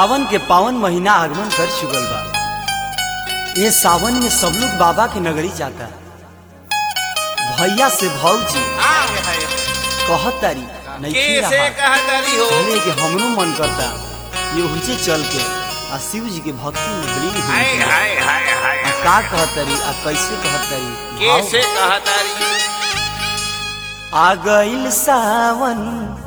सावन के पावन महीना आगमन कर चुकल बा ये सावन में सब लोग बाबा के नगरी जाता भैया से भौजी आगे है कहत तारी नहीं कैसे कहतरी हो कहले कि हमरो मन करता ये हुजे चल के आ शिव जी के भक्ति में विलीन हो हाय हाय हाय हाय आ का कहत तारी आ कैसे कहत तारी कैसे कहतरी आ गइल सावन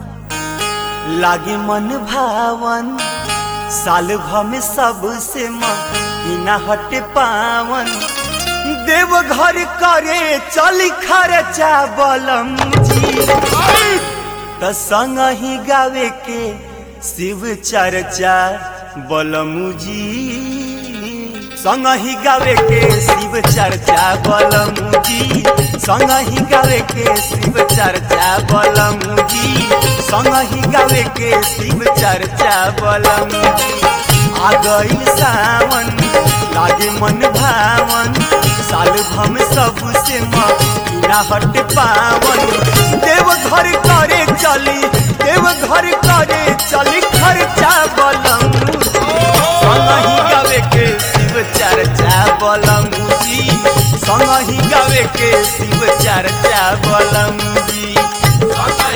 लागे मन भावन साल भर में सबसे महीना हटे पावन देव घर करे चल खर्चा बलम जी त संग ही गावे के शिव चर्चा बलमू जी संग ही गावे के शिव चर्चा बलमू जी संग ही गावे के शिव चर्चा बलमू जी संग ही गावे के शिव चर्चा बलमू जी आ गइल सावन लागे मन भावन साल भम सबसे महीना हट पावन देव घर करे चली देव घर करे चली खर्चा बलम संग ही गावे के शिव चर्चा बलम जी संग ही गावे के शिव चर्चा बलम जी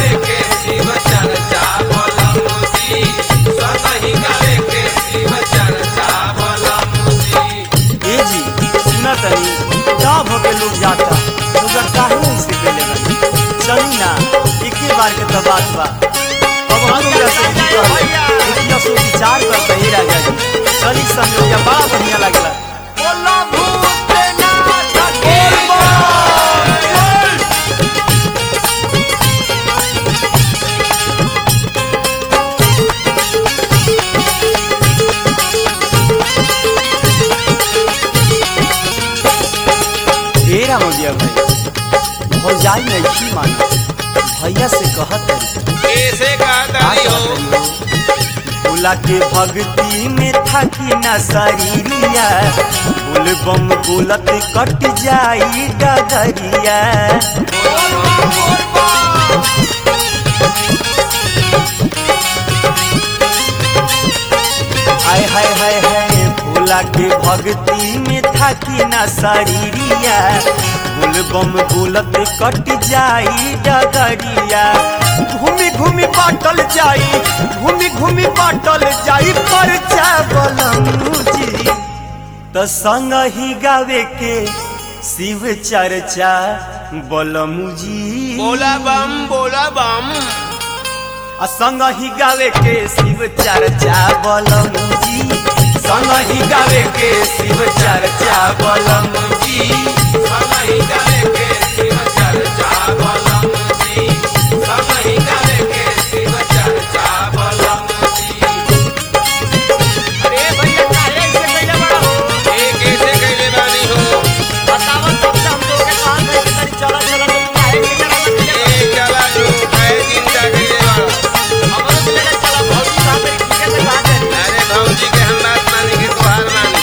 ए जी सुना तनी गाँव भर के लोग जाता लोग काहे ऐसे कैले बनी चली ना एके बार के तो बात बा अब हम लोग से जी कहले इतना सो विचार करता ही राजा जी चली संयोग या बड़ा बढ़िया लगला बोला भूतनाथ के ए रामोदिया भाई भौजाई नहीं मानो भैया से कहत रही कैसे कहतरी हो भोला के भक्ति में थकी न शरीरिया बोल बम बोलत कट जाई डगरिया हाय हाय हाय हाय भोला के भक्ति में थकी न शरीरिया बोल बम बोलत कट जाई डगरिया घूमी घूमी बाटल जाई घूमी घूमी बाटल जाई पर चावलम जी त संग ही गावे के शिव चर्चा बलमू जी बोला बम बोला बम आ संग ही गावे के शिव चर्चा बलमू जी संग ही गावे के शिव चर्चा बलमू जी अरे भैया काहे ऐसे कैले बड़ा हो ए कैसे कैले बानी हो बतावन तब से हम लोग के काम है कि तनी चला चला तो काहे के जगह में चले ए चला तू काहे चिंता कैले बड़ा हमरो से लेके चला भौजी साहब के किसी से बात है अरे भौजी के हम बात मानी के तोहार मानी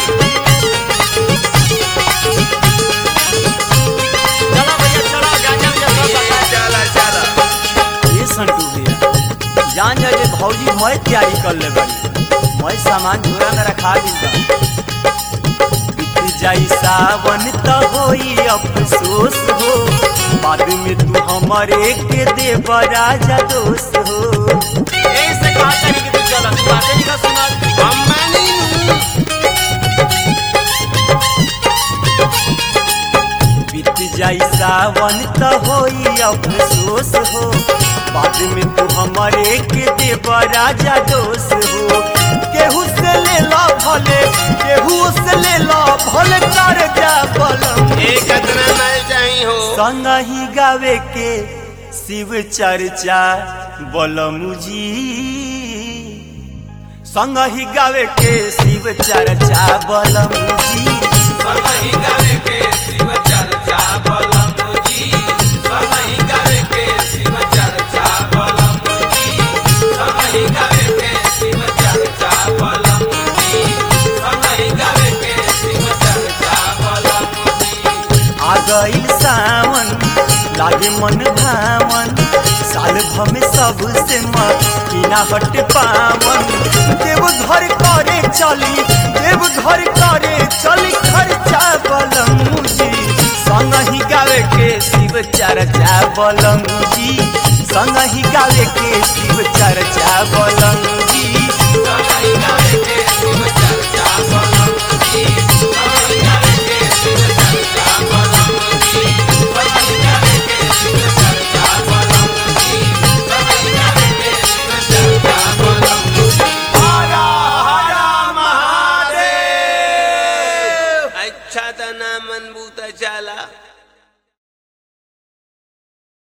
चला भैया चला गांजा में सब बता चला चला ये संटू भैया जान जा जे भौजी मैं तैयारी कर ले बड़ी मैं सामान झोरा में रखा दिल बा बीत जाई सावन त होई अफसोस हो बाद में तू हमारे के दे राजा दोस्त हो ऐसे कहा तनी कि तू चला तू बातें नहीं का सुना हम मानी बीत जाई सावन त होई अफसोस हो बाद में तू हमारे के देव राजा दोष हो केहू से ले ला भले केहू से ले ला भले कर जा बलम ए कतना मल जाई हो संग ही गावे के शिव चर्चा बलमू जी संग ही गावे के शिव चर्चा बलमू जी आ गइल सावन लागे मन भावन साल भर में सबसे महीना हट पावन देव घर करे चली देव घर करे चली खर्चा बलमुजी संग ही गावे के शिव चर्चा बलमुजी संग ही गावे के शिव चर्चा बलमुजी अच्छा था ना मन बूता चाला